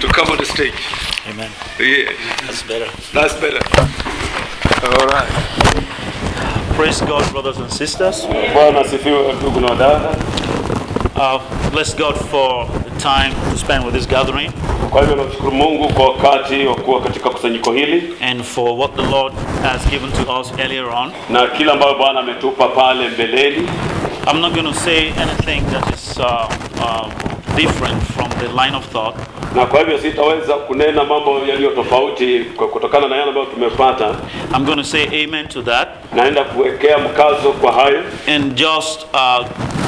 to come on the stage. Amen. Yeah, That's better. that's better. All right. Praise God, brothers and sisters. Bwana asifiwe ndugu na dada. Uh, bless God for the time to spend with this gathering Kwa hivyo namshukuru Mungu kwa wakati wa kuwa katika kusanyiko hili and for what the Lord has given to us earlier on. na kila ambayo Bwana ametupa pale mbeleni. I'm not going to say anything that is uh, uh, different from the line of thought. Na kwa hivyo sitaweza kunena mambo yaliyo tofauti kwa- kutokana na yale ambayo tumepata. I'm going to say amen to that Naenda kuwekea mkazo kwa hayo and just uh,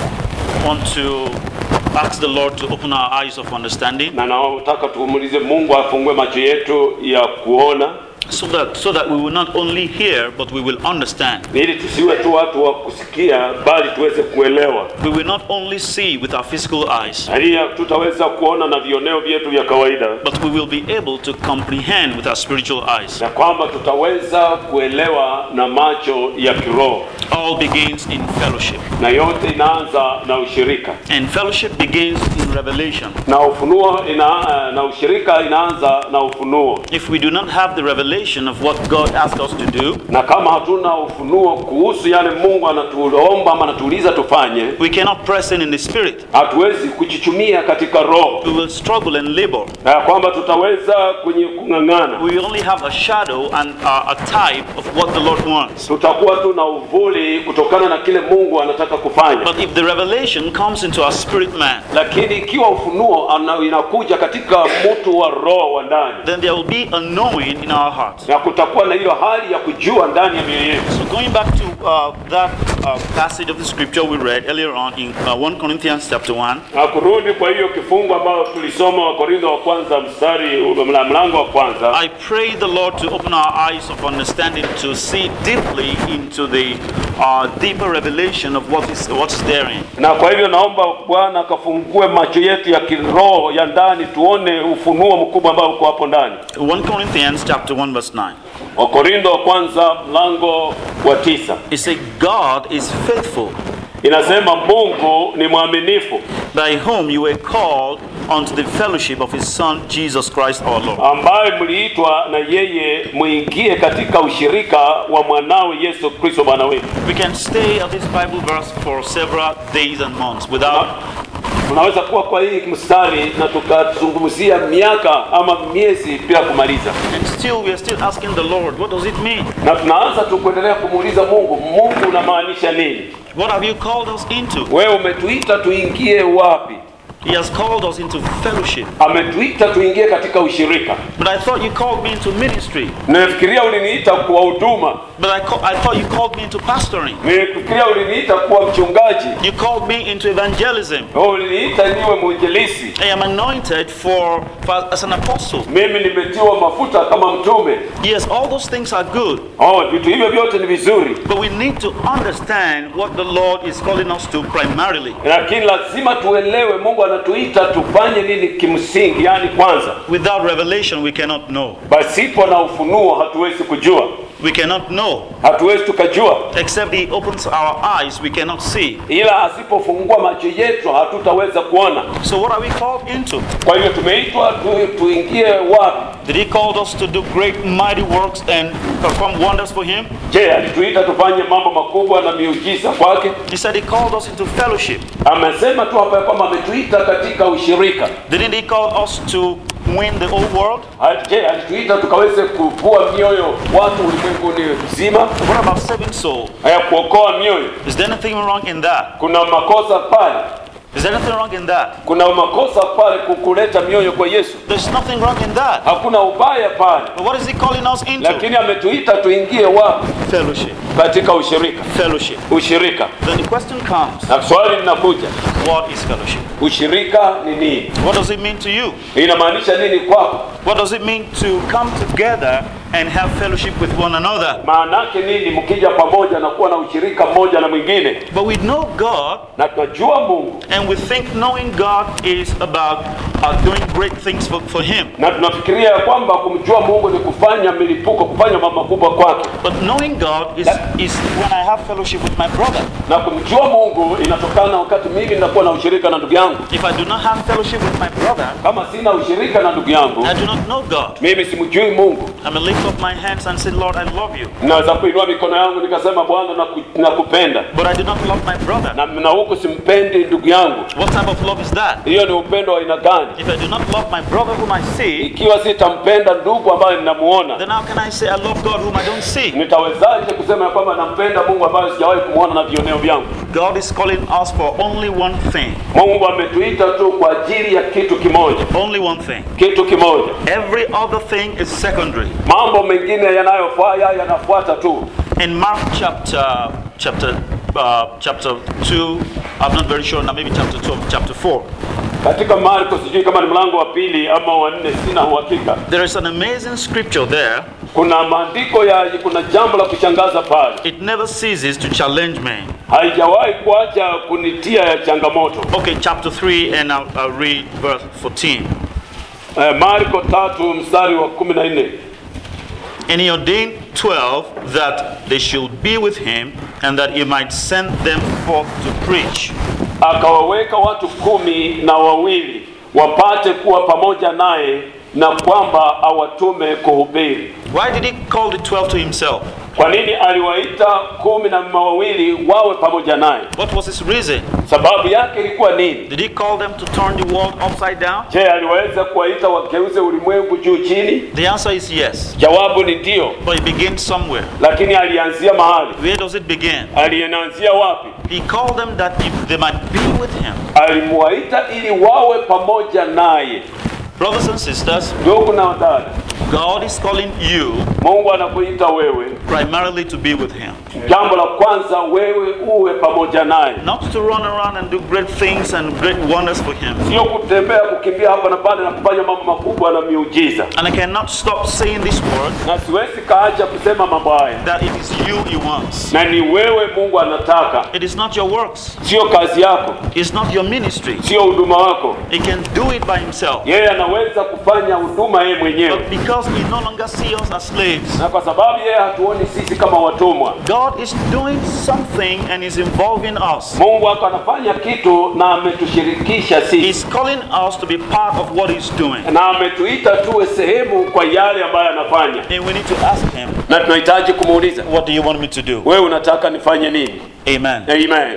want to ask the Lord to open our eyes of understanding na nataka tuumulize Mungu afungue macho yetu ya kuona, so that, so that we will not only hear but we will understand. ili tusiwe tu watu wa kusikia, bali tuweze kuelewa. We will not only see with our physical eyes Hali tutaweza kuona na vioneo vyetu vya kawaida, but we will be able to comprehend with our spiritual eyes. na kwamba tutaweza kuelewa na macho ya kiroho, All begins in fellowship, na yote inaanza na ushirika and fellowship begins in revelation. na ufunuo ina, na ushirika inaanza na ufunuo. If we do not have the revelation of what God asked us to do, Na kama hatuna ufunuo kuhusu yale Mungu anatuomba ama anatuuliza tufanye, we cannot press in in the spirit. hatuwezi kuchichumia katika roho, We will struggle and labor. na ya kwamba tutaweza kwenye kung'ang'ana, We will only have a shadow and uh, a type of what the Lord wants. tutakuwa tu na uvuli kutokana na kile Mungu anataka kufanya. But if the revelation comes into our spirit man, Lakini ikiwa ufunuo ana- inakuja katika mtu wa roho wa ndani, then there will be a knowing in our hearts. na kutakuwa na hiyo hali ya kujua ndani ya mioyo yetu. So going back to uh, that uh, passage of the scripture we read earlier on in uh, 1 Corinthians chapter 1, Na kurudi kwa hiyo kifungu ambayo tulisoma Wakorintho wa kwanza mstari mla- mlango wa kwanza, I pray the Lord to open our eyes of understanding to see deeply into the uh, deeper revelation of what is what is therein. na kwa hivyo naomba Bwana akafungue macho yetu ya kiroho ya ndani, tuone ufunuo mkubwa ambao uko hapo ndani. 1 Corinthians chapter 1 verse 9. Wakorintho wa kwanza mlango wa tisa It says God is faithful, inasema Mungu ni mwaminifu by whom you were called unto the fellowship of his son Jesus Christ our Lord. ambaye mliitwa na yeye muingie katika ushirika wa mwanawe Yesu Kristo Bwana wetu. We can stay at this Bible verse for several days and months without Tunaweza kuwa kwa hii mstari na tukazungumzia miaka ama miezi bila kumaliza, and still we are still asking the Lord, what does it mean? na tunaanza tu kuendelea kumuuliza Mungu, Mungu unamaanisha nini? What have you called us into? Wewe umetuita tuingie wapi? He has called us into fellowship. Ametuita tuingie katika ushirika. But I thought you called me into ministry. Nafikiria uliniita kuwa huduma, But I, ca- I thought you called me into pastoring. nilifikiria uliniita kuwa mchungaji, You called me into evangelism. Wewe uliniita niwe mwinjilisi. I am anointed for, for as an apostle. Mimi nimetiwa mafuta kama mtume. Yes, all those things are good. Oh, vitu hivyo vyote ni vizuri, But we need to understand what the Lord is calling us to primarily. lakini lazima tuelewe Mungu anatuita tufanye nini kimsingi, yani kwanza Without revelation, we cannot know. Pasipo na ufunuo hatuwezi kujua, We cannot know. hatuwezi tukajua, Except He opens our eyes, we cannot see. ila asipofungua macho yetu hatutaweza kuona. So, what are we called into? Kwa hivyo tumeitwa tu, tuingie wapi? Did He call us to do great, mighty works and perform wonders for Him? Je, alituita tufanye mambo makubwa na miujiza kwake? He said He called us into fellowship. Amesema tu hapa ya kwamba ametuita katika ushirika. Didn't He call us to win the whole world? Ha- Je, alituita tukaweze kuvua mioyo watu ulimwenguni mzima, What about saving soul? haya kuokoa mioyo? Is there anything wrong in that? Kuna makosa pale, Is there anything wrong in that? kuna makosa pale kukuleta mioyo kwa Yesu, There's nothing wrong in that. hakuna ubaya pale, But what is He calling us into? lakini ametuita tuingie wapi? Fellowship. Katika ushirika. Fellowship. Ushirika, Then the question comes na swali linakuja, what is fellowship? ushirika ni nini? What does it mean to you? Inamaanisha nini kwako? What does it mean to come together and have fellowship with one another? Maana yake nini mkija pamoja na kuwa na ushirika mmoja na mwingine? But we know God Na tunajua Mungu and we think knowing God is about are doing great things for, for Him. na tunafikiria ya kwamba kumjua Mungu ni kufanya milipuko, kufanya mambo makubwa kwake, But knowing God is, is when I have fellowship with my brother. na kumjua Mungu inatokana wakati mimi ninakuwa na ushirika na ndugu yangu. If I do not have fellowship with my brother, Kama sina ushirika na ndugu yangu, I do not know God. mimi simjui Mungu. I may lift up my hands and say, Lord, I love you. Naweza kuinua mikono yangu nikasema Bwana naku- nakupenda, But I do not love my brother. na, na huku simpendi ndugu yangu. What type of love is that? Hiyo ni upendo wa aina gani? If I do not love my brother whom I see, Ikiwa sitampenda ndugu ambaye ninamuona, then how can I say I love God whom I don't see? nitawezaje kusema ya kwamba nampenda Mungu ambaye sijawahi kumwona na vioneo vyangu? God is calling us for only one thing. Mungu ametuita tu kwa ajili ya kitu kimoja, Only one thing. kitu kimoja. Every other thing is secondary. Mambo mengine yanayofaa yanafuata tu. In Mark chapter chapter uh, chapter two, I'm not very sure now, maybe chapter two, chapter four. Katika Marko, sijui kama ni mlango wa pili ama wa nne, sina uhakika. There is an amazing scripture there. Kuna maandiko ya, kuna jambo la kushangaza pale, It never ceases to challenge me. haijawahi kuacha kunitia ya changamoto. Okay, chapter 3, and I'll, I'll read verse 14. Eh, Marko tatu mstari wa kumi na nne. And he ordained twelve that they should be with him, and that he might send them forth to preach. akawaweka watu kumi na wawili wapate kuwa pamoja naye na kwamba awatume kuhubiri. Why did he call the twelve to himself? Kwa nini aliwaita kumi na wawili wawe pamoja naye? What was his reason? Sababu yake ilikuwa nini? Did he call them to turn the world upside down? Je, aliweza kuwaita wageuze ulimwengu juu chini? The answer is yes. Jawabu ni ndio, But it begins somewhere. lakini alianzia mahali. Where does it begin? Alianzia wapi? He called them that if they might be with him. Alimwaita ili wawe pamoja naye. Brothers and sisters, Ndugu na wadada, God is calling you Mungu anakuita wewe, primarily to be with him. jambo la kwanza, wewe uwe pamoja naye, Not to run around and do great things and great wonders for him. sio kutembea kukimbia hapa na pale na kufanya mambo makubwa na miujiza. And I cannot stop saying this word Na siwezi kaacha kusema mambo haya, that it is you he wants. na ni wewe Mungu anataka, It is not your works, sio kazi yako, it's not your ministry. sio huduma wako. He can do it by himself. Yeye anaweza kufanya huduma yeye mwenyewe, But because he no longer sees us as slaves, na kwa sababu yeye hatuoni sisi kama watumwa, God is doing something and is involving us. Mungu wako anafanya kitu na ametushirikisha sisi, He's calling us to be part of what he's doing. na ametuita tuwe sehemu kwa yale ambayo anafanya, And we need to ask him, na tunahitaji kumuuliza, What do you want me to do? wewe unataka nifanye nini? Amen. Amen.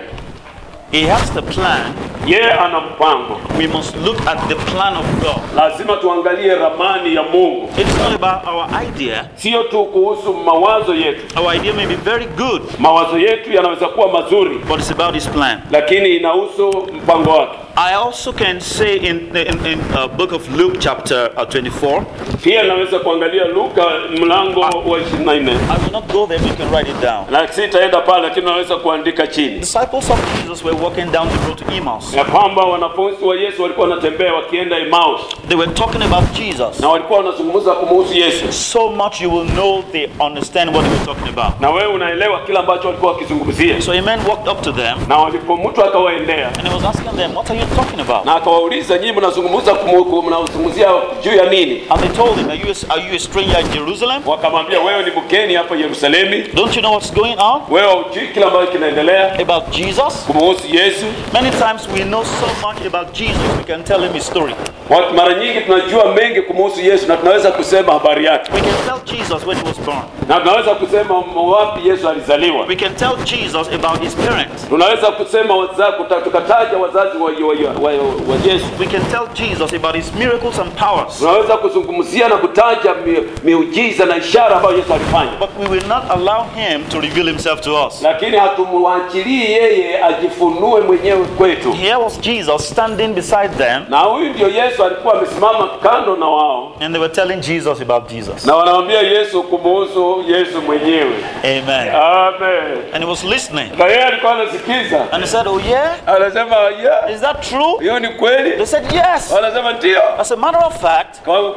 He has the plan. Yeye ana mpango, We must look at the plan of God. lazima tuangalie ramani ya Mungu, It's not about our idea. sio tu kuhusu mawazo yetu. Our idea may be very good, Mawazo yetu yanaweza kuwa mazuri, but it's about his plan. lakini inahusu mpango wake. I also can say in in, in uh, book of Luke chapter uh, 24. Pia naweza kuangalia Luka mlango wa 24 I will not go there, but you can write it down. na sitaenda pale, lakini naweza kuandika chini Disciples of Jesus were walking down the road to Emmaus. ya kwamba wanafunzi wa Yesu walikuwa wanatembea wakienda Emmaus They were talking about Jesus. na walikuwa wanazungumza kumuhusu Yesu, So much you will know they understand what they were talking about. na wewe unaelewa kila ambacho walikuwa wakizungumzia. So a man walked up to them Na walipo mtu akawaendea and he was asking them, What are you talking about? na akawauliza, nyinyi mnazungumza kumu- mnazungumzia juu ya nini? And they told him, Are you a, are you a stranger in Jerusalem? Wakamwambia, wewe ni mgeni hapa Yerusalemu, Don't you know what's going on wewe hujui kila ambacho kinaendelea about Jesus? kumuhusu Yesu. Many times we know so much about Jesus, we can tell him his story. Watu- Mara nyingi tunajua mengi kumuhusu Yesu na tunaweza kusema habari yake, We can tell Jesus when he was born. na tunaweza kusema wapi Yesu alizaliwa, We can tell Jesus about his parents. tunaweza kusema waza, kuta- tukataja wazazi wa, wa, wa, wa, wa Yesu, We can tell Jesus about his miracles and powers. tunaweza kuzungumzia na kutaja mi, miujiza na ishara ambayo Yesu alifanya, But we will not allow him to reveal himself to us. lakini hatumwachilii yeye ajifunue mwenyewe kwetu. Here was Jesus standing beside them, Na huyu ndio Yesu alikuwa amesimama kando na wao, and they were telling Jesus about Jesus. na wanamwambia Yesu kumuhusu Yesu mwenyewe. Amen. Amen. And he was listening. Na yeye alikuwa anasikiza, And he said, Oh, yeah? anasema yeah, Is that true? hiyo ni kweli. They said, Yes. Wanasema ndio. As a matter of fact, Kwa kwa ukweli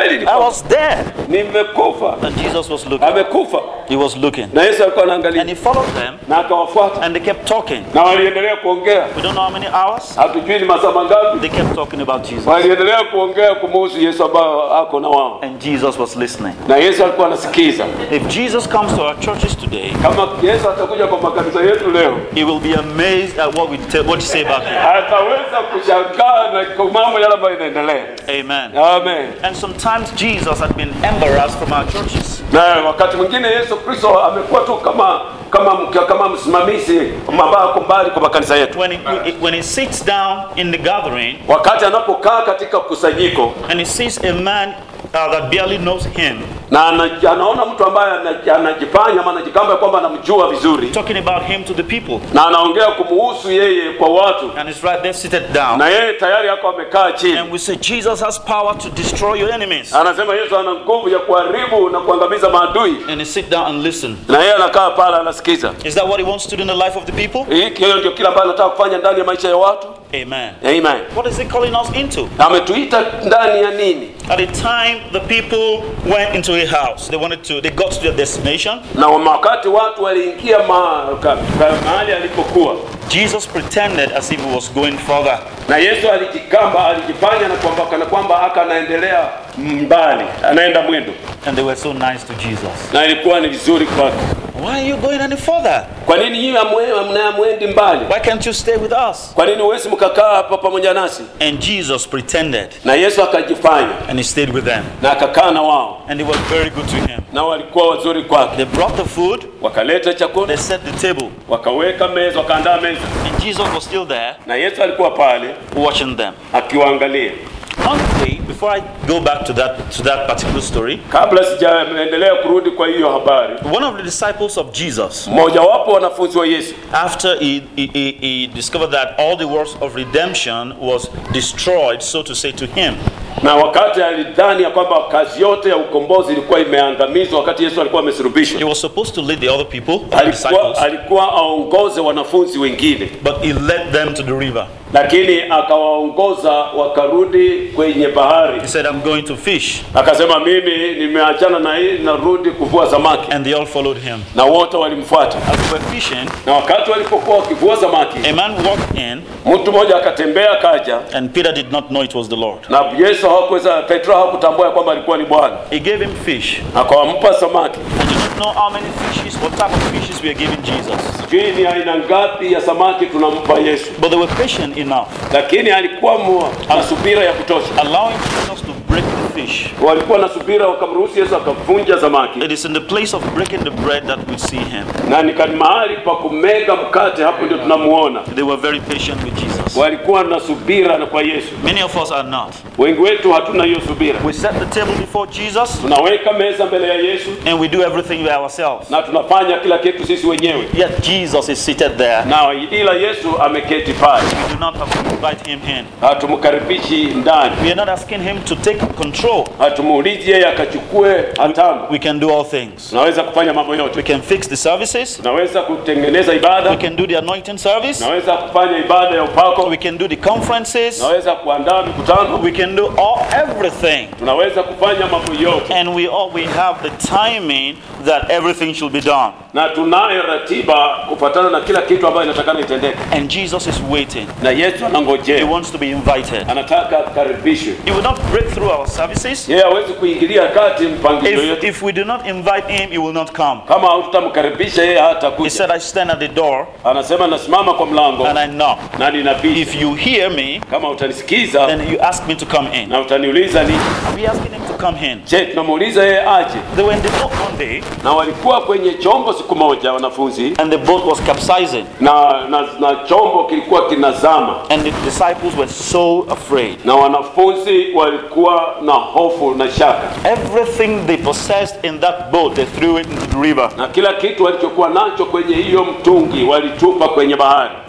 kweli ni I was dead. nimekufa And Jesus was looking. amekufa He was looking. na yesu alikuwa And anaangalia he followed them na akawafuata and they kept talking. na waliendelea kuongea We don't know how many hours. hatujui ni masaa mangapi They kept talking about Jesus. waliendelea kuongea kumuhusu yesu ambayo ako na wao And Jesus was listening. na yesu alikuwa anasikiza If Jesus comes to our churches today, kama yesu atakuja kwa makanisa yetu leo he will be amazed at what we tell, what you say about him. ataweza kushangaa na kwa mambo yale ambayo inaendelea Amen. amen And sometimes Jesus had been embarrassed from our churches. na wakati mwingine yesu kristo amekuwa tu kama kama kama msimamizi ambaye ako mbali kwa makanisa yetu When he, when he sits down in the gathering wakati anapokaa katika kusanyiko and he sees a man uh, that barely knows him na ana, anaona mtu ambaye ana- anajifanya ama anajikamba kwamba anamjua vizuri talking about him to the people, na anaongea kumuhusu yeye kwa watu and he's right there seated down, na yeye tayari yako amekaa chini and we say Jesus has power to destroy your enemies, anasema yesu ana nguvu ya kuharibu na kuangamiza maadui and he sit down and listen. na yeye anakaa pale anasikiza Is that what he wants to do in the life of the people? hiki hiyo ndio kile ambayo anataka kufanya ndani ya maisha ya watu Amen. amen What is he calling us into? ametuita ndani ya nini At the time the people went into a house, they wanted to, they got to their destination. na wakati watu waliingia ma, ka, ka, mahali alipokuwa Jesus pretended as if he was going further. na yesu alijikamba alijifanya na kwamba kana kwamba aka anaendelea mbali anaenda mwendo And they were so nice to Jesus. na ilikuwa ni vizuri kwake Why are you going any further? kwa nini nyinyi hamwe- mnayamwendi mbali Why can't you stay with us? kwa nini huwezi mkakaa hapa pamoja nasi And Jesus pretended na yesu akajifanya and he stayed with them. na akakaa na wao And they were very good to him. na walikuwa wazuri kwake They brought the food, wakaleta chakula they set the table, wakaweka meza wakaandaa meza and Jesus was still there na yesu alikuwa pale watching them. akiwaangalia One day, before I go back to that to that particular story, kabla sijaendelea kurudi kwa hiyo habari one of the disciples of Jesus, mmojawapo wanafunzi wa yesu after he, he, he, he discovered that all the works of redemption was destroyed, so to say, to him, na wakati alidhani ya kwamba kazi yote ya ukombozi ilikuwa imeangamizwa wakati yesu alikuwa he amesulubishwa was supposed to lead the other people, the alikuwa, disciples, alikuwa aongoze wanafunzi wengine but he led them to the river. lakini akawaongoza wakarudi kwenye bahari He said, I'm going to fish. akasema mimi nimeachana na hii narudi kuvua samaki And they all followed him. na wote walimfuata As they were fishing, na wakati walipokuwa wakivua samaki a man walked in, mtu mmoja akatembea akaja and Peter did not know it was the Lord. na yesu hakuweza petro hakutambua ya kwamba alikuwa ni bwana He gave him fish. akawampa samaki I do not know how many fishes, what type of fishes we are giving Jesus. sijui ni aina ngapi ya samaki tunampa yesu But they were patient enough, lakini alikuwa mwa- na subira ya kutosha allowing Jesus to break the fish. walikuwa na subira wakamruhusu yesu akavunja samaki It is in the place of breaking the bread that we see him. na ni kani mahali pa kumega mkate hapo ndio tunamuona They were very patient with Jesus. walikuwa na subira na kwa yesu Many of us are not. wengi wetu hatuna hiyo subira We set the table before Jesus tunaweka meza mbele ya yesu and we do everything by ourselves. na tunafanya kila kitu sisi wenyewe Yet Jesus is seated there. na ila yesu ameketi pale We do not have to invite him in. hatumkaribishi ndani We are not asking him to take control. hatumuulizi yeye akachukue hatamu We can do all things. tunaweza kufanya mambo We yote can fix the services. tunaweza kutengeneza We ibada can do the anointing service. tunaweza kufanya ibada ya upako We can do the conferences. tunaweza kuandaa mikutano We can do all everything. tunaweza kufanya mambo yote And we all we have the timing that everything should be done. na tunayo ratiba kufuatana na kila kitu ambayo inatakana itendeke And Jesus is waiting. na yesu He anangojea wants to be invited. anataka akaribishwe He will not break through our services. yeye hawezi kuingilia kati mpangilio If, yote if we do not invite him, he will not come. kama hatutamkaribisha yeye hata He kuja said, I stand at the door anasema nasimama kwa mlango and I knock. na ninabisha If you hear me, kama utanisikiza then you ask me to come in. na utaniuliza ni Are we asking him to come in? je tunamuuliza yeye aje They were in the boat one day na walikuwa kwenye chombo siku moja wanafunzi and the boat was capsizing. na, na, na chombo kilikuwa kinazama And the disciples were so afraid. na wanafunzi walikuwa na hofu na shaka Everything they possessed in that boat, they threw it into the river. na kila kitu walichokuwa nacho kwenye hiyo mtungi walitupa kwenye bahari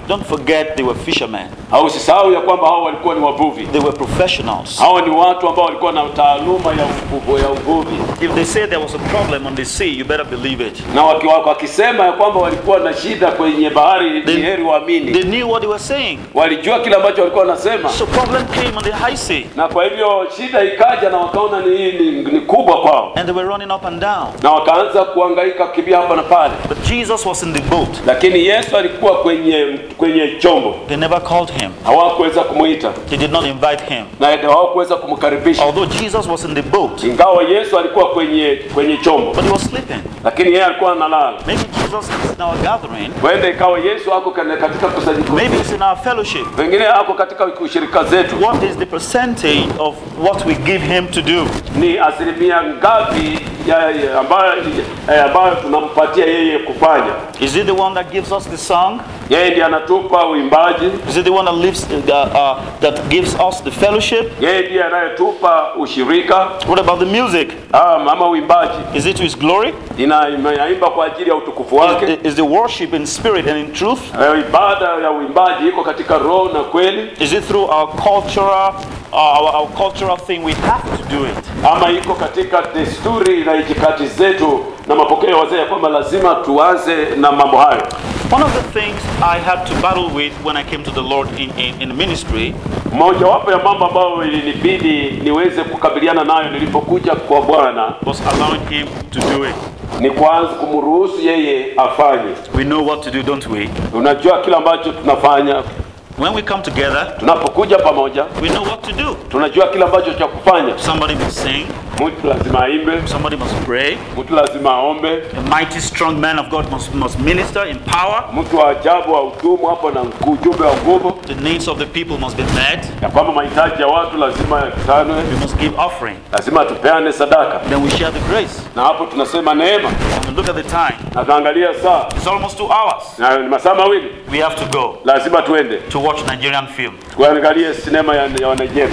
Don't forget they were fishermen. au usisahau ya kwamba hao walikuwa ni wavuvi. They were professionals. Hawa ni watu ambao walikuwa na taaluma ya uvuvi, ya uvuvi. If they say there was a problem on the sea, you better believe it. na waki- waki- wakisema ya kwamba walikuwa na shida kwenye bahari, ni They- heri waamini. They knew what they were saying. Walijua kile ambacho walikuwa wanasema, So problem came on the high sea, na kwa hivyo shida ikaja, na wakaona ni, ni, ni kubwa kwao, and they were running up and down. na wakaanza kuhangaika kukimbia hapa na pale, But Jesus was in the boat. lakini Yesu alikuwa kwenye kwenye chombo, They never called him. hawakuweza kumwita They did not invite him. na hawakuweza kumkaribisha, Although Jesus was in the boat, ingawa Yesu alikuwa kwenye kwenye chombo, but he was sleeping. lakini yeye alikuwa analala. Maybe Jesus is in our gathering. Huenda ikawa Yesu ako kana- katika kusanyiko, Maybe it's in our fellowship. pengine ako katika ushirika zetu. What is the percentage of what we give him to do? ni asilimia ngapi ya, ya, ambayo, eh, ambayo tunampatia yeye kufanya. Is it the one that gives us the song? Yeye ndiye anatupa uimbaji, Is it the one that lives uh, uh, that gives us the fellowship? yeye ndiye anayetupa ushirika What about the music? ah, ama uimbaji Is it to his glory? ina inaimba kwa ajili ya utukufu wake. Is, is the worship in spirit and in truth? Eh, Ibada ya uimbaji iko katika roho na kweli, Is it through our cultural, uh, our, our cultural thing? We have to do it. ama iko katika desturi na itikadi zetu na mapokeo ya wazee ya kwamba lazima tuanze na mambo hayo. One of the things I had to battle with when I came to the Lord in, in, in ministry Mojawapo ya mambo ambayo ilinibidi niweze kukabiliana nayo nilipokuja kwa Bwana was allowing Him to do it. ni kwanza kumruhusu yeye afanye. We know what to do, don't we? Unajua kila ambacho tunafanya When we come together, tunapokuja pamoja, we know what to do. tunajua kila ambacho cha kufanya. Somebody must sing, Mtu lazima aimbe, somebody must pray, mtu lazima aombe, a mighty strong man of God must, must minister in power, mtu wa ajabu wa utumu hapo na ujumbe wa nguvu, the needs of the people must be met, ya kwamba mahitaji ya watu lazima yakutanwe, we must give offering. lazima tupeane sadaka, Then we share the grace. na hapo tunasema neema, And we look at the time. na tuangalia saa It's almost two hours. na ni masaa mawili, We have to go lazima tuende to watch Nigerian film. tuangalie sinema ya, ya Nigeria.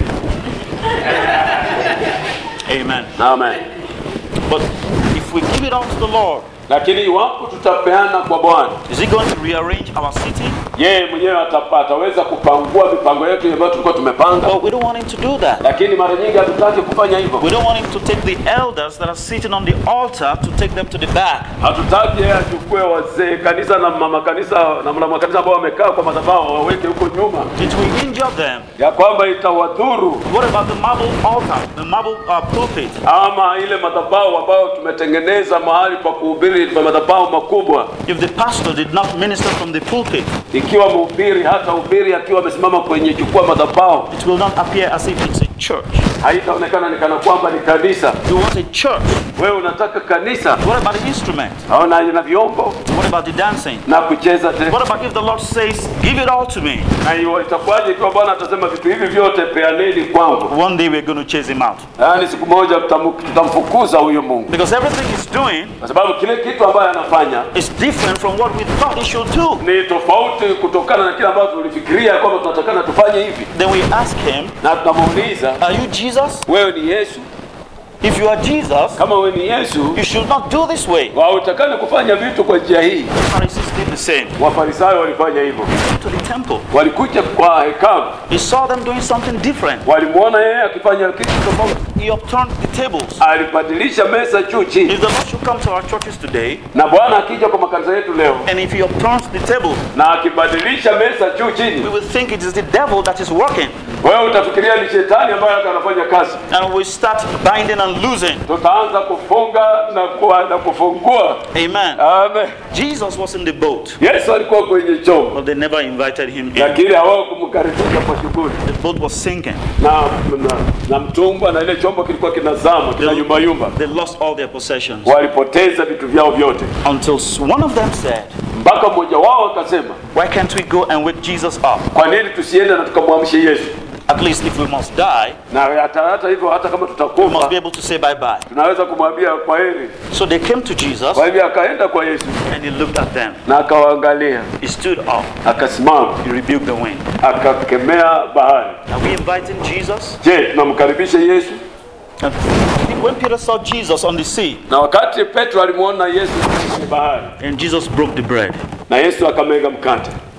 Amen. Amen. But if we give it all to the Lord, Lakini iwapo tutapeana kwa Bwana, is He going to rearrange our city? yeye mwenyewe atapa- ataweza kupangua mipango yetu ambayo tulikuwa tumepanga, But we don't want Him to do that. lakini mara nyingi hatutaki kufanya hivyo. We don't want Him to take the elders that are sitting on the altar to take them to the back. Hatutaki yeye achukue wazee kanisa na mama kanisa na mama kanisa ambao wamekaa kwa madhabahu waweke huko nyuma, It will injure them. ya kwamba itawadhuru, What about the marble altar, the marble uh, pulpit? ama ile madhabahu ambayo tumetengeneza mahali pa kuhubiri, pa madhabahu makubwa. If the pastor did not minister from the pulpit, Ikiwa mhubiri hata hubiri akiwa amesimama kwenye jukwaa madhabahu, it will not appear as if it's a church. haitaonekana ni kana kwamba ni kanisa. You want a church. Wewe unataka kanisa, What about the instrument? aona na vyombo What about the dancing? na kucheza te. What about if the Lord says, Give it all to me? Na hiyo itakuwaje ikiwa Bwana atasema vitu hivi vyote peaneni kwangu? One day we're going to chase him out. Yaani siku moja tutamu- tutamfukuza huyo Mungu, Because everything he's doing kwa sababu kile kitu ambayo anafanya is different from what we thought he should do. ni tofauti kutokana na kile ambacho tulifikiria kwamba tunatakana tufanye hivi, Then we ask him, na tunamuuliza Are you Jesus? wewe ni Yesu? If you are Jesus, Kama wewe ni Yesu, you should not do this way. hautakani kufanya vitu kwa njia hii. The Pharisees did the same. Wafarisayo walifanya hivyo, To the temple, walikuja kwa hekalu, he saw them doing something different. walimwona yeye akifanya kitu tofauti, He upturned the tables. alibadilisha meza juu chini. If the Lord should come to our churches today, Na Bwana akija kwa makanisa yetu leo and if he upturns the table, na akibadilisha meza juu we chini, will think it is the devil that is working. wewe utafikiria ni shetani ambaye hata anafanya kazi. And we start binding and losing. Tutaanza kufunga na, kuwa, na kufungua. Amen. Amen. Jesus was in the boat, Yesu alikuwa kwenye chombo, but they never invited him in. lakini hawakumkaribisha kwa shughuli The boat was sinking. na, na, na mtumbwa na ile chombo kilikuwa kinazama kina yumba yumba. They lost all their possessions. Walipoteza vitu vyao vyote, Until one of them said, mpaka mmoja wao akasema, Why can't we go and wake Jesus up? kwa nini tusiende na tukamwamshe Yesu? At least if we must die, Na hata, hata hivyo hata kama we must be tutakufa able to say bye bye. tunaweza kumwambia kwa heri. So they came to Jesus Kwa hivyo akaenda kwa Yesu and he looked at them. na akawaangalia, He stood up. akasimama, He rebuked the wind. akakemea bahari. Are we inviting Jesus? Je, tunamkaribisha Yesu? And when Peter saw Jesus on the sea Na wakati Petro alimwona Yesu kwenye bahari and Jesus broke the bread, na Yesu akamega mkate,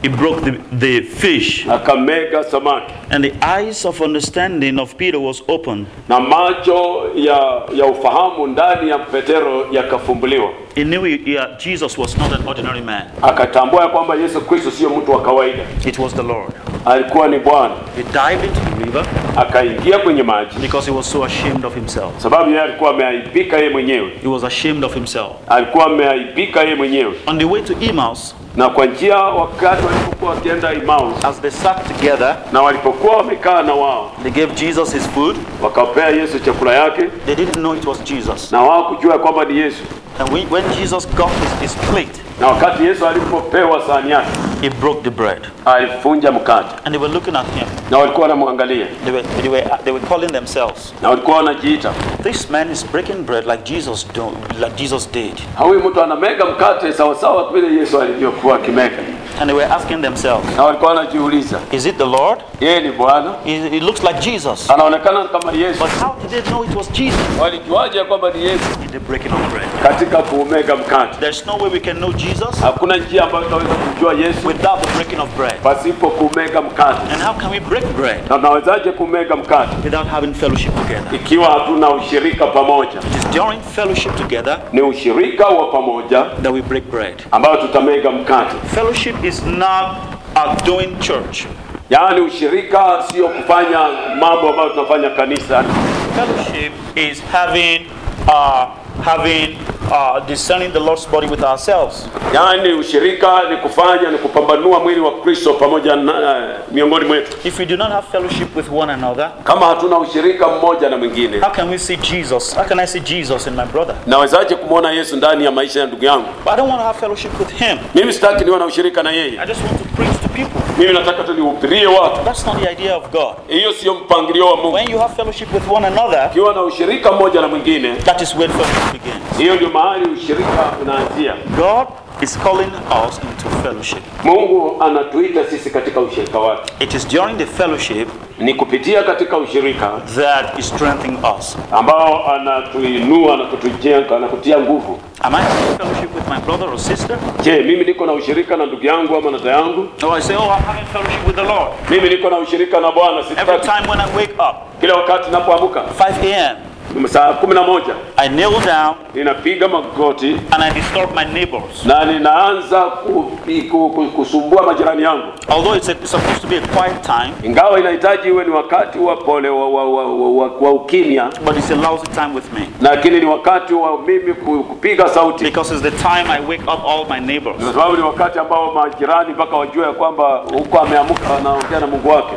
he broke the, the fish, akamega samaki, and the eyes of understanding of Peter was opened. na macho ya, ya ufahamu ndani ya Petero yakafumbuliwa. He knew he, he- Jesus was not an ordinary man. Akatambua ya kwamba Yesu Kristo sio mtu wa kawaida, It was the Lord. alikuwa ni Bwana. He dived into the river Akaingia kwenye maji because he was so ashamed of himself. sababu yeye alikuwa ameaibika yeye mwenyewe, He was ashamed of himself. alikuwa ameaibika yeye mwenyewe. On the way to Emmaus, Na kwa njia, wakati walipokuwa wakienda Emmaus as they sat together, na walipokuwa wamekaa na wao, they gave Jesus his food. wakapea Yesu chakula yake, They didn't know it was Jesus. na wao kujua kwamba ni Yesu. And when, when Jesus got his, his plate, Na wakati Yesu alipopewa sahani yake, he broke the bread. alifunja mkate, And they were looking at him. na walikuwa wanamwangalia, They were, they were, they were calling themselves. na walikuwa wanajiita, This man is breaking bread like Jesus, do, like Jesus did. huyu mtu anamega mkate sawasawa vile Yesu alivyokuwa akimega, And they were asking themselves, na walikuwa wanajiuliza, Is it the Lord? yeye ni Bwana? He, he looks like Jesus. Anaonekana kama Yesu. But how did they know it was Jesus? Walijuaje kwamba ni Yesu? In the breaking of bread. Katika kuumega mkate. There's no way we can know Jesus Hakuna njia ambayo tunaweza kumjua Yesu without the breaking of bread. pasipo kumega mkate. And how can we break bread Na tunawezaje kumega mkate without having fellowship together? ikiwa hatuna ushirika pamoja? It is during fellowship together Ni ushirika wa pamoja that we break bread. ambao tutamega mkate. Fellowship is not a doing church. Yaani ushirika sio kufanya mambo ambayo tunafanya kanisa. Fellowship is having, uh, having, uh, discerning the Lord's body with ourselves. Yaani ushirika ni kufanya ni kupambanua mwili wa Kristo pamoja na miongoni mwetu. If we do not have fellowship with one another, Kama hatuna ushirika mmoja na mwingine, how can we see Jesus? How can I see Jesus in my brother? nawezaje kumwona Yesu ndani ya maisha ya ndugu yangu? But I don't want to have fellowship with him. Mimi sitaki niwe na ushirika na yeye. I just want to preach to people. Mimi nataka tu nihubirie watu. That's not the idea of God. Hiyo sio mpangilio wa Mungu. When you have fellowship with one another, Ukiwa na ushirika mmoja na mwingine, that is where fellowship begins. hiyo ndio mahali ushirika unaanzia. God is calling us into fellowship. Mungu anatuita sisi katika ushirika wake, It is during the fellowship ni kupitia katika ushirika that is strengthening us. ambao anatuinua na kutujenga na kutia nguvu. Am I having fellowship with my brother or sister? Je, mimi niko na ushirika na ndugu yangu ama na dada yangu? Or I say, oh, I'm having fellowship with the Lord. Mimi niko na ushirika na Bwana. Every Sitaki time when I wake up, kila wakati ninapoamka 5 a.m., saa kumi na moja I kneel down ninapiga magoti and I disturb my neighbors. na ninaanza kupi- ku- ku- kusumbua majirani yangu, Although it's, a, it's supposed to be a quiet time, ingawa inahitaji iwe ni wakati wa pole wa, wa, wa, wa, wa, wa ukimya, but it's a lousy time with me. lakini ni wakati wa mimi ku- kupiga sauti, Because it's the time I wake up all my neighbors. kwa sababu ni wakati ambao majirani mpaka wajue ya kwamba huko ameamka anaongea na Mungu wake.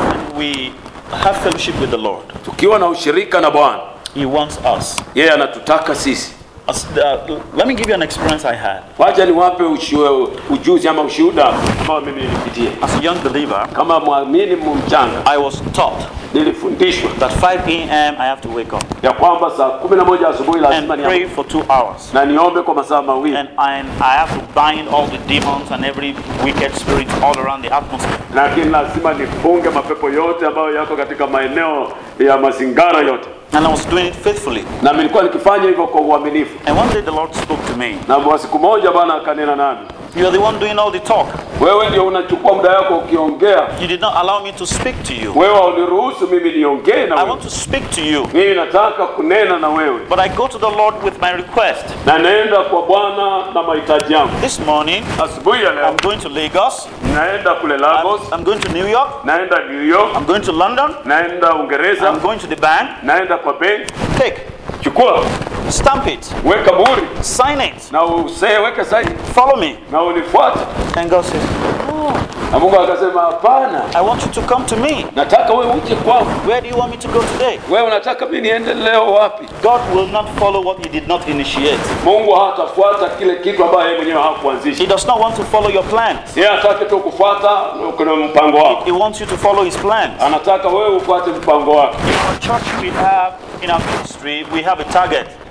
We have fellowship with the Lord. Tukiwa na ushirika na Bwana, He wants us. yeye anatutaka sisi. As- uh, let me give you an experience I had. Wacha niwape ushu- ujuzi ama ushuhuda ambao mimi nilipitia As a young believer, kama mwamini mchanga. I was taught Nilifundishwa that 5 a.m. I have to wake up ya kwamba saa kumi na moja asubuhi and lazima pray niamke for two hours. na niombe kwa masaa mawili And I, I have to bind all the demons and every wicked spirit all around the atmosphere. lakini lazima nifunge mapepo yote ambayo yako katika maeneo ya mazingara yote, And I was doing it faithfully. na nilikuwa nikifanya hivyo kwa uaminifu. And one day the Lord spoke to me. Na kwa siku moja Bwana akanena nami, You are the one doing all the talk. wewe ndio unachukua muda wako ukiongea, You did not allow me to speak to you. wewe hauniruhusu mimi niongee na I wewe. want to speak to you. Mimi nataka kunena na wewe, But I go to the Lord with my request. na naenda kwa Bwana na mahitaji yangu. This morning, Asubuhi ya leo I'm going to Lagos. naenda kule I'm, Lagos, I'm going to New York. naenda New York, I'm going to London. naenda Uingereza, I'm going to the bank. naenda kwa benki. Take, Chukua, stamp it, weka muhuri sign it, na usee, weke saini follow me. na unifuate. And God says, Na Mungu akasema hapana, I want you to come to me. nataka wewe uje kwangu. Where do you want me to go today? Wewe unataka mimi niende leo wapi? God will not follow what He did not initiate. Mungu hatafuata kile kitu ambayo yeye mwenyewe hakuanzisha. He does not want to follow your plans. Yeye hataki tu kufuata kuna mpango wako, He wants you to follow His plans. anataka wewe ufuate mpango wake. In our church, we have, in our ministry, we have a target.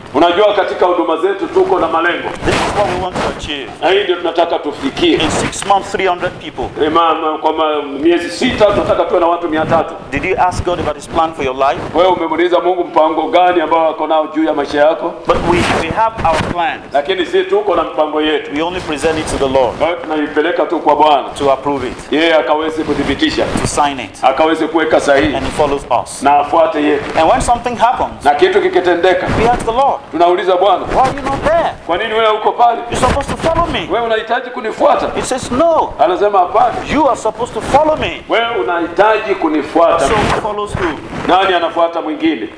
Unajua, katika huduma zetu tuko na malengo, This is what we want to achieve. na hii ndio tunataka tufikie. In six months, 300 people. Eh, ma- ma- Kwa ma- miezi sita tunataka tuwe na watu mia tatu. Did you ask God about His plan for your life? Wewe umemuuliza Mungu mpango gani ambao ako nao juu ya maisha yako? But we, we have our plans. Lakini sisi tuko na mpango yetu, We only present it to the Lord kwa hiyo tunaipeleka tu kwa Bwana, to approve it, yeye akaweze kuthibitisha, to sign it, akaweze kuweka sahihi and He follows us. na afuate yetu, And when something happens, na kitu kikitendeka, we ask the Lord, tunauliza Bwana, Why are you not there? kwa nini wewe uko pale? You're supposed to follow me. Wewe unahitaji kunifuata? He says, No, Anasema hapana, you are supposed to follow me. wewe unahitaji kunifuata. So who follows who? Nani anafuata mwingine?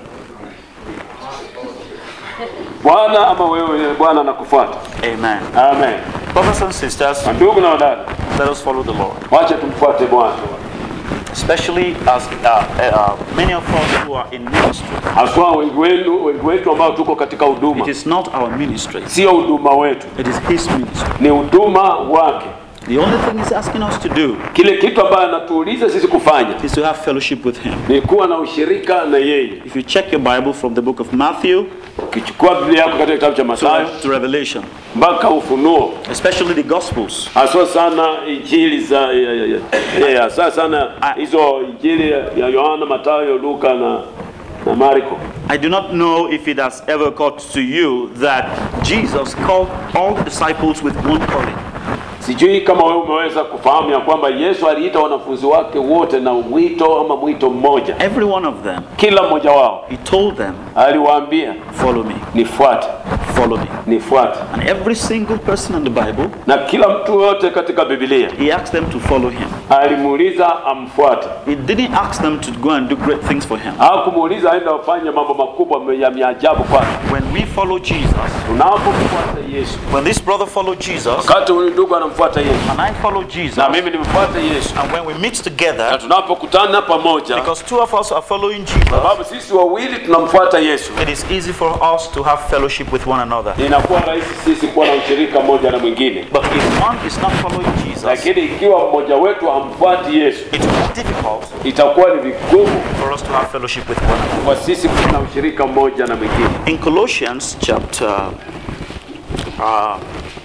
Bwana ama wewe? Bwana anakufuata. Amen. Amen. Brothers and sisters, Ndugu na wadada, let us follow the Lord. wacha tumfuate Bwana, Especially as uh, uh, many of us who are in ministry. haswa wengi wenu, wengi wetu ambao tuko katika It huduma. is not our ministry, Sio huduma wetu, it is His ministry. ni huduma wake. The only thing He's asking us to do Kile kitu ambayo anatuuliza sisi kufanya is to have fellowship with Him. ni kuwa na ushirika na yeye. If you check your Bible from the book of Matthew Ukichukua Biblia yako katika kitabu cha to, Mathayo to Revelation, mpaka Ufunuo, especially the Gospels, haswa sana injili za ya- ya- ya- ya- hasa sana hizo injili ya Yohana, Mathayo, Luka na na Marko. I do not know if it has ever occurred to you that Jesus called all the disciples with one calling. Sijui kama wewe umeweza kufahamu ya kwamba Yesu aliita wanafunzi wake wote na mwito ama mwito mmoja, Every one of them, kila mmoja wao He told them, aliwaambia Follow me, nifuate, follow me. nifuate. And every single person in the Bible, Na kila mtu yote katika Biblia He asked them to follow Him. alimuuliza amfuate, He didn't ask them to go and do great things for Him. hakumuuliza aende afanye mambo makubwa ya miajabu kwake. When we follow Jesus, Tunapomfuata Yesu, when this brother followed Jesus, wakati huyu ndugu anamfuata Yesu and I follow Jesus, na mimi nimfuate Yesu, and when we meet na together, tunapokutana pamoja, because two of us are following Jesus, sababu sisi wawili tunamfuata Yesu, it is easy for us to have fellowship with one another. inakuwa rahisi sisi kuwa na ushirika mmoja na mwingine. But if one is not following Jesus, Lakini ikiwa mmoja wetu hamfuati Yesu, it will be difficult itakuwa ni vigumu for us to have fellowship with one another. kwa sisi kuwa na ushirika mmoja na mwingine. In Colossians chapter uh,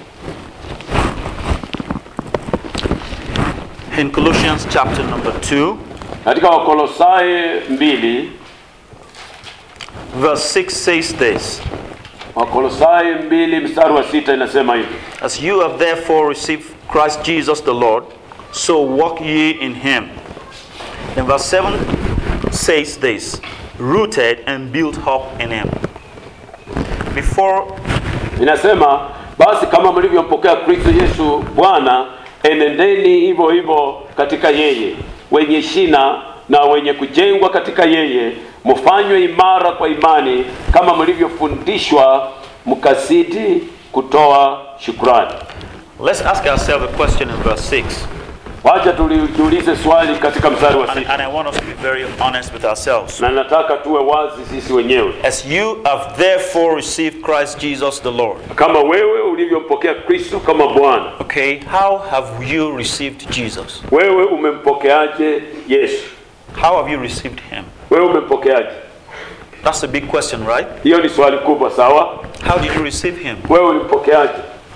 in Colossians chapter number 2 Katika Wakolosai mbili, verse 6 says this Wakolosai mbili mstari wa sita inasema hivi: As you have therefore received Christ Jesus the Lord, so walk ye in him. And verse 7 says this rooted and built up in him. Before inasema basi kama mlivyompokea Kristo Yesu Bwana, enendeni hivyo hivyo katika yeye, wenye shina na wenye kujengwa katika yeye, mfanywe imara kwa imani, kama mlivyofundishwa, mkazidi kutoa shukrani. let's ask ourselves a question in verse 6. Wacha tulijiulize swali katika mstari wa And, sita, and I want us to be very honest with ourselves. na nataka tuwe wazi sisi wenyewe. As you have therefore received Christ Jesus the Lord. Kama wewe ulivyompokea Kristo kama Bwana, Okay, how have you received Jesus? wewe umempokeaje Yesu? How have you received him? Wewe umempokeaje? That's a big question, right? Hiyo ni swali kubwa, sawa? How did you receive him? Wewe ulimpokeaje?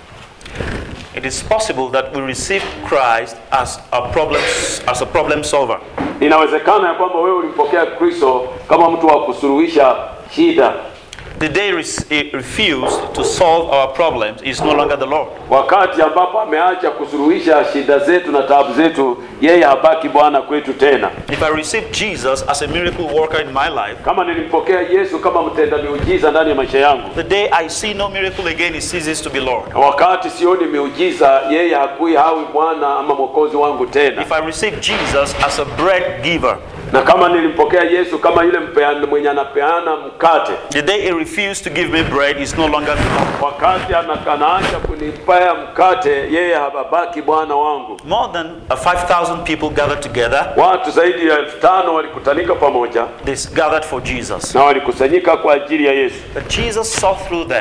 It is possible that we receive Christ as a problem as a problem solver. Inawezekana ya kwamba wewe ulimpokea Kristo kama mtu wa kusuluhisha shida. The day re- he refused to solve our problems is no longer the Lord. Wakati ambapo ameacha kusuluhisha shida zetu na taabu zetu, yeye habaki Bwana kwetu tena. If I receive Jesus as a miracle worker in my life, Kama nilimpokea Yesu kama mtenda miujiza ndani ya maisha yangu, the day I see no miracle again, he ceases to be Lord. na wakati sioni miujiza, yeye hakui hawi Bwana ama mwokozi wangu tena. If I receive Jesus as a bread giver, Na kama nilimpokea Yesu kama yule mpeana, mwenye anapeana mkate, the day he refused to give me bread is no longer the Lord. wakati ana- anaacha kunipea mkate, yeye habaki Bwana wangu. More than uh, 5,000 people gathered together. Watu zaidi ya elfu tano walikutanika pamoja They gathered for Jesus. na walikusanyika kwa ajili ya Yesu, But Jesus saw through them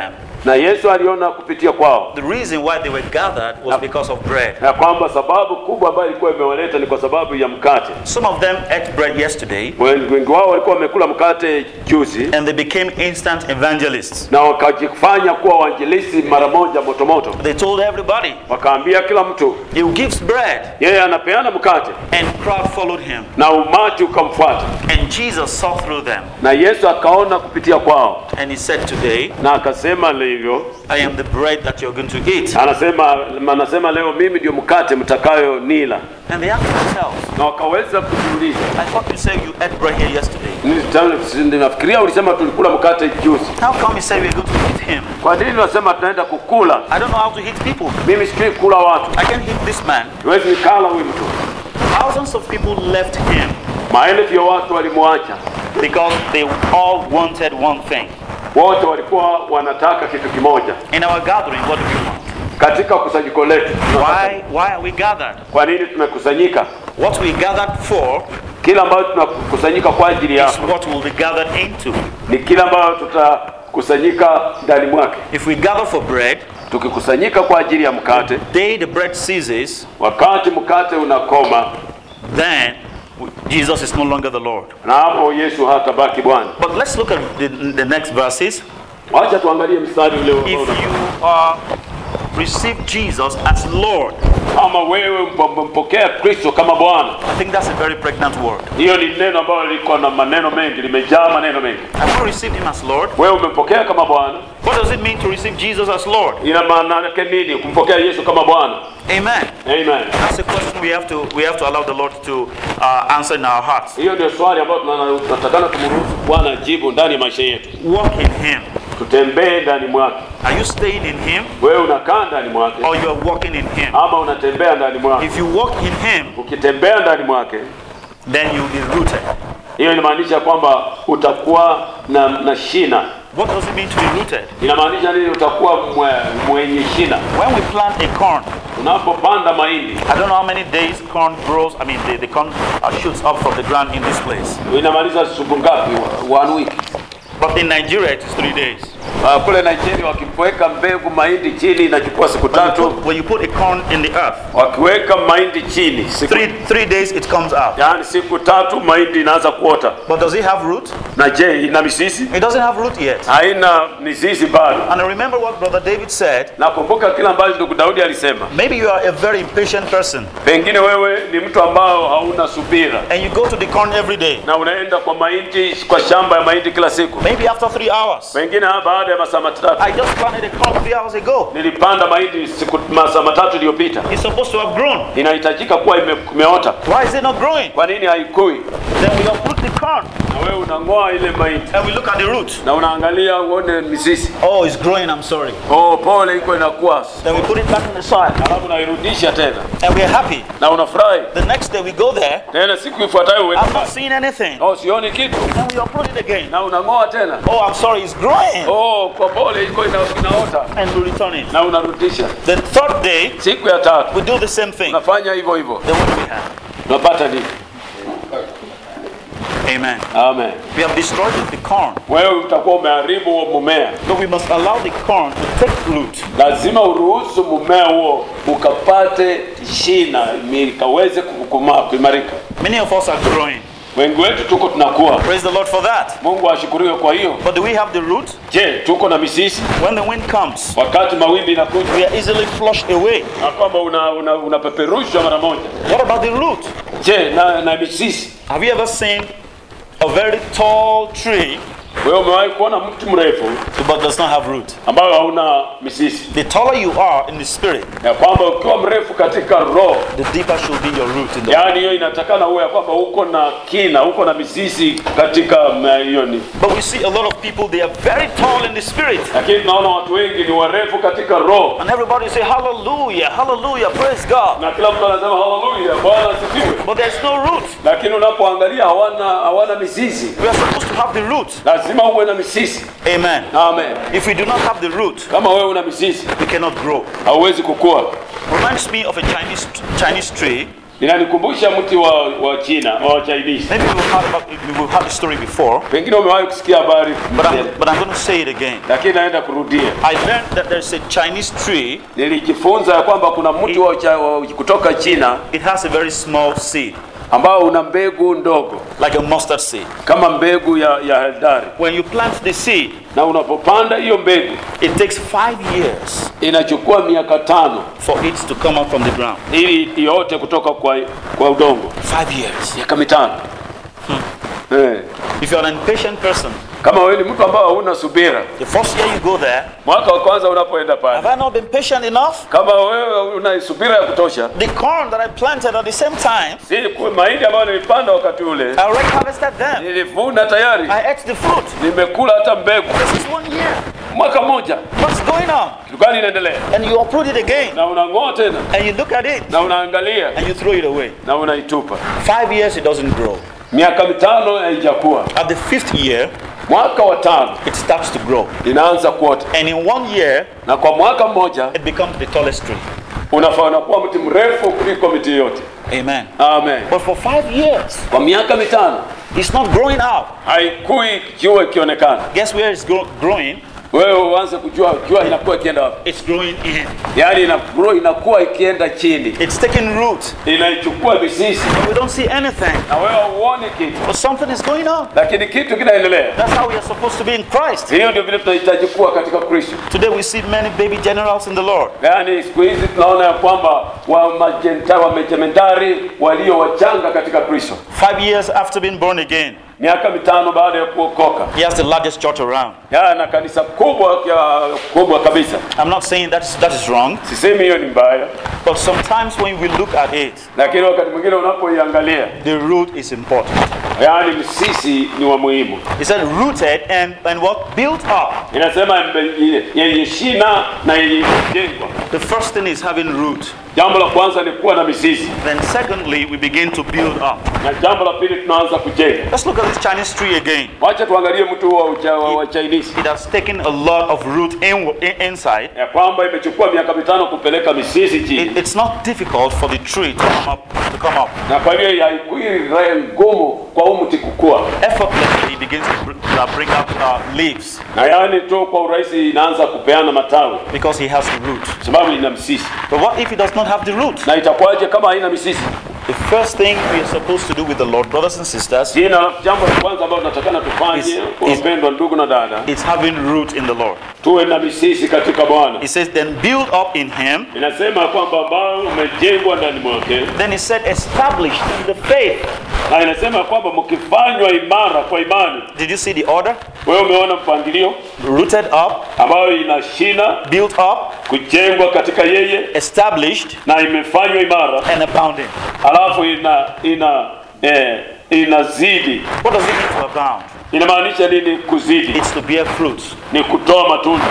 na Yesu aliona kupitia kwao The reason why they were gathered was because of bread. ya kwamba sababu kubwa ambayo ilikuwa imewaleta ni kwa sababu ya mkate. Some of them ate bread yesterday Wengi wengi wao walikuwa wamekula mkate juzi and they became instant evangelists. na wakajifanya kuwa wainjilisti mara moja motomoto, They told everybody, wakaambia kila mtu He gives bread, yeye anapeana mkate, and crowd followed him. na umati ukamfuata, And Jesus saw through them, na Yesu akaona kupitia kwao, and he said, Today, na akasema hivyo, I am the bread that you're going to eat. anasema anasema leo mimi ndio mkate mtakayo nila, And they asked themselves, na wakaweza kujiuliza, I thought you said you ate bread here yesterday. Nita- nafikiria ulisema tulikula mkate juzi, How come you say we're going to eat him? kwa nini unasema tunaenda kukula? I don't know how to eat people. Mimi sijui kula watu, I can hit this man. siwezi nikala huyu mtu. Thousands of people left him Maelfu ya watu walimwacha, because they all wanted one thing. wote walikuwa wanataka kitu kimoja. In our gathering, what do we want? Katika kusanyiko letu tunataka- Why, why are we gathered? kwa nini tumekusanyika? What we gathered for Kila ambayo tunakusanyika kwa ajili is yako what we'll be gathered into. ni kila ambayo tutakusanyika ndani mwake. If we gather for bread, Tukikusanyika kwa ajili ya mkate, day the bread ceases, wakati mkate unakoma, then Jesus is no longer the Lord. na hapo Yesu hatabaki Bwana. But let's look at the, the next verses. Wacha tuangalie mstari ule ambao If una- you uh, receive Jesus as Lord, kama wewe mp- mpokea Kristo kama Bwana. I think that's a very pregnant word. Hiyo ni neno ambalo liko na maneno mengi, limejaa maneno mengi. I want to receive Him as Lord. Wewe umempokea kama Bwana, What does it mean to receive Jesus as Lord? ina maana yake nini kumpokea Yesu kama Bwana? Amen. Amen. That's a question we have to we have to allow the Lord to uh, answer in our hearts. Hiyo ndio swali ambayo tuna- tunatakana tumruhusu Bwana ajibu ndani ya maisha yetu. Walk in Him. Tutembee ndani mwake. Are you staying in Him Wewe unakaa ndani mwake or you are walking in Him? ama unatembea ndani mwake? If you walk in Him, Ukitembea ndani mwake, then you'll be rooted. hiyo inamaanisha kwamba utakuwa na, na shina. What does it mean to be rooted? Inamaanisha nini? Utakuwa mwe, mwenye shina. When we plant a corn, Unapopanda mahindi, I don't know how many days corn grows. I mean, the, the corn uh, shoots up from the ground in this place. inamaliza siku ngapi? One week. But in Nigeria, it is three days. Uh, kule Nigeria wakipoweka mbegu mahindi chini inachukua siku When you, tatu. put, when you put a corn in the earth, Wakiweka mahindi chini siku, three three days it comes out. yani siku tatu mahindi inaanza kuota. But does it have root? Na je, ina misisi? It doesn't have root yet. Haina mizizi bado. And I remember what Brother David said. Nakumbuka kila ambacho ndugu Daudi alisema, Maybe you are a very impatient person pengine wewe ni mtu ambao hauna subira and you go to the corn every day. na unaenda kwa mahindi, kwa shamba ya mahindi kila siku, Maybe after three hours. pengine baada ya masaa matatu. I just planted a corn three hours ago. Nilipanda mahindi siku masaa matatu iliyopita, It's supposed to have grown. inahitajika kuwa ime, imeota. Why is it not growing? Kwa nini haikui? Then we uproot the corn Na wewe unang'oa ile mahindi and we look at the root. na unaangalia uone mizizi. Oh, it's growing, I'm sorry. Oh, pole, iko inakuwa, Then we put it back in the soil alafu unairudisha tena and we're happy. na unafurahi The next day we go there, tena, siku ifuatayo uende I'm not pale. seeing anything. oh, sioni kitu And we uproot it again. na unang'oa tena. Oh, I'm sorry, it's growing. Oh, kwa pole, iko ina, inaota And we return it. na unarudisha. The third day, Siku ya tatu we do the same thing. unafanya hivyo hivyo, Then what do we have? unapata nini? Amen. Amen. We have destroyed the corn, Wewe utakuwa umeharibu huo mmea. but we must allow the corn to take root. Lazima uruhusu mmea huo ukapate shina, ikaweze kukukomaa, kuimarika. Many of us are growing. Wengi wetu tuko tunakuwa. Praise the Lord for that. Mungu ashukuriwe. Kwa hiyo, But do we have the root? je, tuko na misisi When the wind comes, wakati mawimbi inakuja we are easily flushed away. na kwamba una, una, unapeperushwa mara moja? What about the root? Je, na, na misisi, Have you ever seen a very tall tree wewe umewahi kuona mti mrefu but does not have root? ambao hauna misisi? The taller you are in the spirit, Ya kwamba ukiwa mrefu katika roho, the deeper should be your root in the yaani hiyo inatakana uwe ya kwamba uko na kina, uko na misisi katika mm, hiyo ni But we see a lot of people, they are very tall in the spirit. lakini tunaona watu wengi ni warefu katika roho And everybody say, Hallelujah, Hallelujah, praise God. na kila mtu anasema haleluya, Bwana asifiwe, But there's no root. lakini unapoangalia hawana hawana mizizi. We are supposed to have the root. Lazima uwe na misisi. Amen. Amen. If we do not have the root, Kama wewe una misisi, we cannot grow. hauwezi kukua. Reminds me of a Chinese Chinese tree inanikumbusha mti wa, wa China wa Chinese. Maybe we've heard, about, we've heard the story before, Pengine umewahi kusikia habari but I'm, but I'm going to say it again. lakini naenda kurudia. I learned that there's a Chinese tree, Nilijifunza ya kwamba kuna mti wa, cha, wa kutoka China it has a very small seed, ambao una mbegu ndogo like a mustard seed. kama mbegu ya, ya heldari, When you plant the seed, na unapopanda hiyo mbegu it takes five years inachukua miaka tano for it to come up from the ground. ili iote kutoka kwa, kwa udongo. Five years. Miaka mitano eh. If you're an impatient person, Kama wewe ni mtu ambao hauna subira, the first year you go there, mwaka wa kwanza unapoenda have pale, I not been patient enough? kama wewe una subira ya kutosha, The corn that I planted at the same time, si ku- mahindi ambayo nilipanda wakati ule I already harvested them. nilivuna tayari, I ate the fruit. nimekula hata mbegu. This is one year. Mwaka mmoja, What's going on? kitu gani inaendelea? And you uproot it again, Na unang'oa tena and you look at it, na unaangalia and you throw it away. na unaitupa. Five years, it doesn't grow. Miaka mitano haijakuwa, At the fifth year, mwaka wa tano it starts to grow. inaanza kuota, And in one year, na kwa mwaka mmoja it becomes the tallest tree. unafaa unakuwa mti mrefu kuliko miti yote. Amen. Amen. But for five years, Kwa miaka mitano it's not growing out. haikui jua ikionekana, Guess where it's grow- growing? wewe uanze kujua jua inakuwa ikienda wapi, It's growing in. yaani ina grow inakuwa ikienda chini, It's taking root. inaichukua mizizi But we don't see anything. na wewe huoni kitu, But something is going on. lakini kitu kinaendelea. That's how we are supposed to be in Christ. Hiyo ndio vile tunahitaji kuwa katika Kristo. Today we see many baby generals in the Lord. Yaani siku hizi tunaona ya kwamba wa majenta wa majemendari walio wachanga katika Kristo, Five years after being born again, miaka mitano baada ya kuokoka, he has the largest church around. ya na kanisa kubwa ya kubwa kabisa. I'm not saying that is, that is wrong, Sisemi hiyo ni mbaya, but sometimes when we look at it, lakini wakati mwingine unapoiangalia, the root is important. yaani msisi ni wa muhimu. He said rooted and, and what? Built up. Inasema mbe- yenye shina na yenye kujengwa. The first thing is having root. Jambo la kwanza ni kuwa na mizizi, Then secondly, we begin to build up. na jambo la pili tunaanza kujenga. Let's look at this Chinese tree again. Wacha tuangalie mtu wa, ucha, wa, wa Chinese It has taken a lot of root in, in, inside. ya kwamba imechukua miaka mitano kupeleka mizizi chini, It, it's not difficult for the tree to come up. To come up. na kwa hiyo haikui raha ngumu kwa huu mti kukua, Effortlessly, it begins to br- uh, bring up uh, leaves na yaani tu kwa urahisi inaanza kupeana matawi because he has the root. sababu ina msisi. But what if he does not have the root? Na itakuwaje kama haina misisi? The first thing we are supposed to do with the Lord, brothers and sisters, Jina jambo la kwanza ambalo tunatakana tufanye, Is- kwa is- wapendwa ndugu na dada, is having root in the Lord. tuwe na misisi katika Bwana. He says, then build up in him. Inasema kwamba ambao umejengwa ndani mwake, Then he said, established in the faith. na inasema kwamba mkifanywa imara kwa imani. Did you see the order? Wewe umeona mpangilio Rooted up, ambayo ina shina, built up, kujengwa katika yeye established, na imefanywa imara, and abounding. halafu ina ina eh, inazidi. What does it mean to abound? Inamaanisha nini? Kuzidi It's to bear fruit. ni kutoa matunda.